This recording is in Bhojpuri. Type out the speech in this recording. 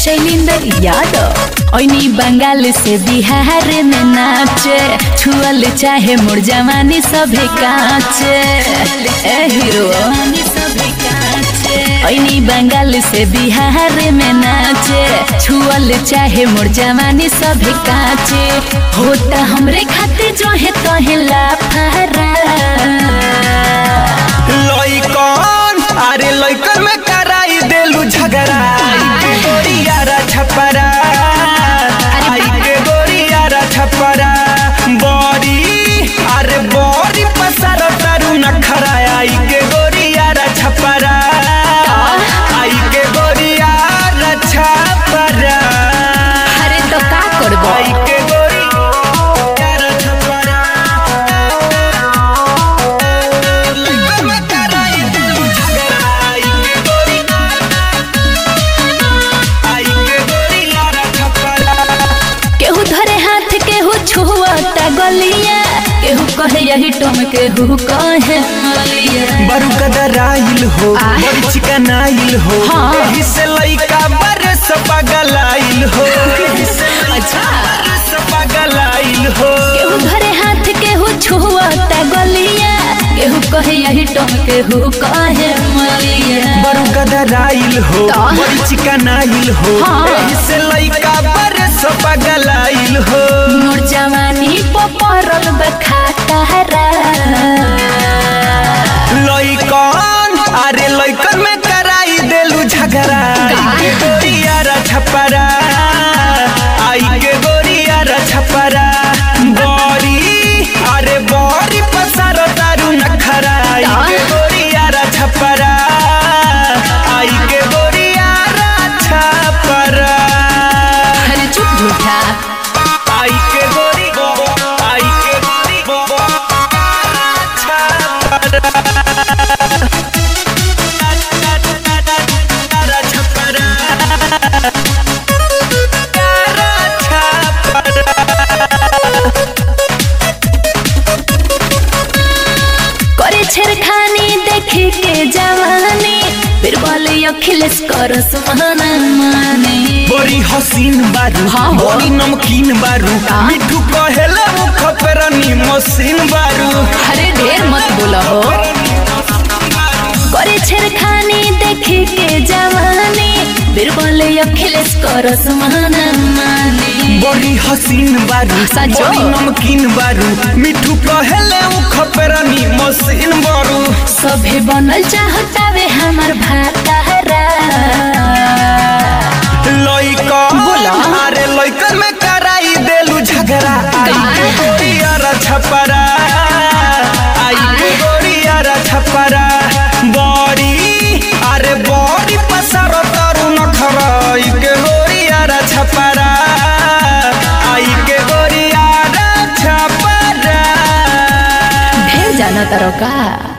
शैलेंद्र यादव ओनी बंगाल से बिहार में नाचे छुअल चाहे मोर जवानी सभे काचे ए हीरो ओनी बंगाल से बिहार में नाचे छुअल चाहे मोर जवानी सभे काचे होता हमरे खाते जो है तोहे लाफारा लइकन अरे लइकन में कराई देलू झगड़ा आई के गोरियारा छपरा आई के गोरियारा छपरा बड़ी अरे बड़ी पसार तारू नखरा आई के गोरियारा छपरा आई के गोरियारा छपरा अरे तो का करबो आई के गोरियारा छपरा लइकन में कराई देलू झगड़ा आई के गोरियारा आई के गोरियारा छपरा केहू धरे हाथ केहू छुअता गलिया केहू कहे यही टम केहू कहे मलिया बरू कदराइल हो आ? बड़ी चिकनाइल हो हाँ। एही से लइका बरस पगलाइल हो एही से लइका अच्छा। बरस पगलाइल हो केहू धरे हाथ केहू छुअता गलिया केहू कहे यही टम केहू कहे मलिया बरू कदराइल हो तो? बड़ी चिकनाइल हो हाँ। एही से लइका बरस पगलाइल हो मोर जवानी पपरल बखातारा लइकन अरे लइकन में कराई देलू झगड़ा आई के गोरियारा छपरा आई के गोरियारा छपरा बड़ी अरे बड़ी पसार तारू नखरा आई के गोरियारा छपरा आई के गोरियारा छपरा अरे चुप झूठा आई के गोरी आई के गोरी छपरा छपरा करे छेड़खानी देखे के जवानी फिर बोले अखिलेश करस माना माने बड़ी हसीन बारू हाँ हो। बड़ी नमकीन बारू हाँ। मिठू कहेला मुख पेरनी मशीन बारू अरे ढेर मत बोला हो करे छेड़खानी देखे के जवानी फिर बोले अखिलेश करस माना माने बड़ी हसीन बारू सचो? बड़ी नमकीन बारू मिठू कहेले मुख पेरनी मशीन बारू सभे बनल चाहतावे हमर भातारा लइकन बोला। अरे लइकन में कराई देलू झगड़ा आई के गोरियारा छपरा आई के गोरियारा छपरा बड़ी अरे बड़ी पसार तारू नखरा आई के गोरियारा छपरा आई के गोरियारा छपरा ढेर जाना तारो का